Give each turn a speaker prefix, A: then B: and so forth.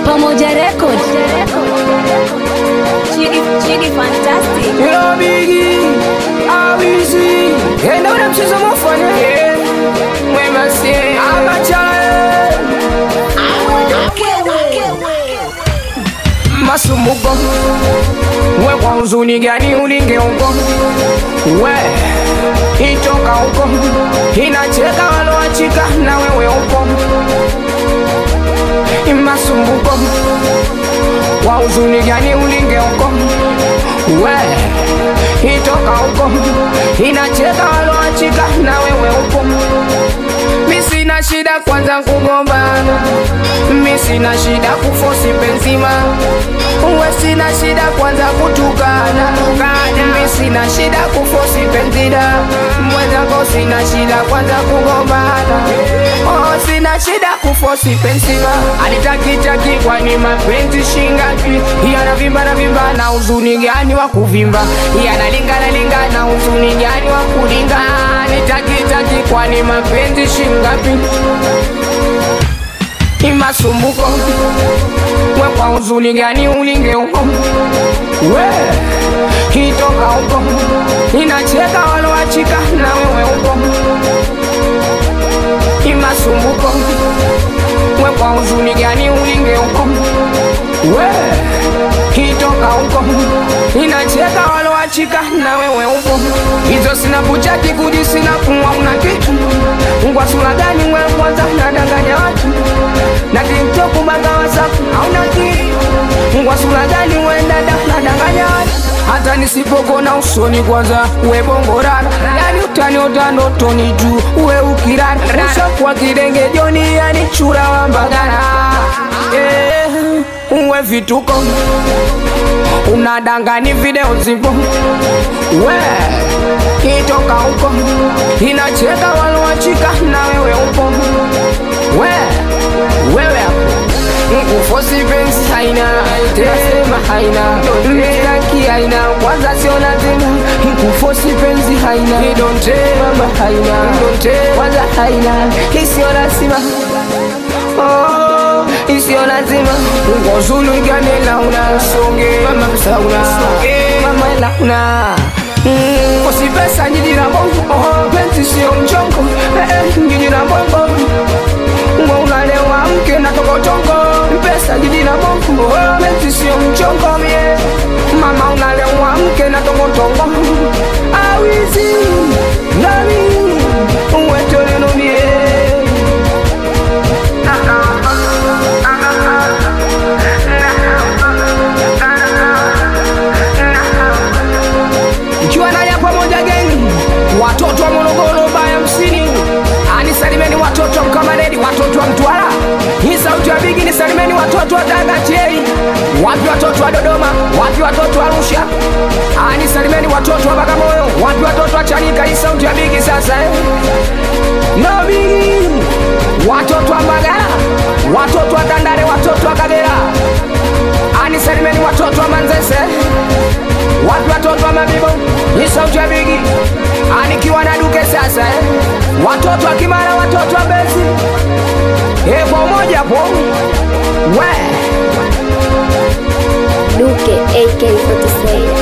A: Pamoja Record. Chidi, Chidi Fantastic.
B: Yo bigi awizi enda ule mchezo mufanya mwema si amachale masumbuko we kwa huzuni gani ulinge huko we itoka huko inacheka waloachika na wewe huko masumbuko wa huzuni gani ulinge huko we itoka huko inacheka waloachika na wewe huko mi sina shida kwanza kugombana mi sina shida kufosi penzima uwe sina shida kwanza kutukana mi sina shida kufosi penzida mwenzako sina shida kwanza kugombana oh, sina shida kufosi penzima alitakitaki kwani mapenzi shingapi yanavimba na vimba na uzuni gani wa kuvimba yanalingana lingana na uzuni gani wa kulinga nitakitaki kwani mapenzi shingapi imasumbuko we kwa uzuni gani ulinge huko we kitoka huko inacheka waloachika na wewe huko imasumbuko we kwa uzuni gani ulinge huko we kitoka huko inacheka waloachika na wewe huko hizo sina buchati kuji sina kumwa una kitu ngwa sura gani we kwanza nadanganya watu na tiktok banga wasafu hauna kitu ngwa sura gani we dada nadanganya watu hata nisipokona usoni kwanza we bongorara yani utaniota ndotoni juu we ukirara ushakuwa kidenge joni yani chura wa mbagara eh, uwe vituko unadangani video zipo we itoka huko inacheka waloachika na wewe upo we wewe hapo nkufosi penzi haina tesema haina mtaki haina kwanza sio lazima nkufosi penzi haina idonte mama haina idonte kwanza haina isiyo lazima oh, isiyo lazima ngozulu igane launa songe mama msauna mama launa Mm, kosi pesa njiji na bongo oh, penzi sio mchongo eh, eh, njiji na bongo Mwa unalewa mke na tokotongo pesa jiji na bongo oh, penzi sio mchongo mie mama unalewa mke na tokotongo awizi nami uwetoleno mie ikiwa naja pamoja geni watoto wa morogoro baya msini anisalimeni watoto wa mkamaredi watoto wa mtwara hii sauti ya bigi nisalimeni watoto wa dagachei wapi watoto wa dodoma wapi watoto wa arusha anisalimeni watoto wa bagamoyo wapi watoto wa chanika hii sauti ya bigi sasa eh? no bigi watoto wa mbagala watoto wa tandale watoto wa kagera anisalimeni watoto wa manzese wapi watoto wa mabibo ni sauti ya bigi anikiwa na duke sasa eh? watoto wa kimara watoto wa bezi e kwa umoja po we
A: Duke AK47.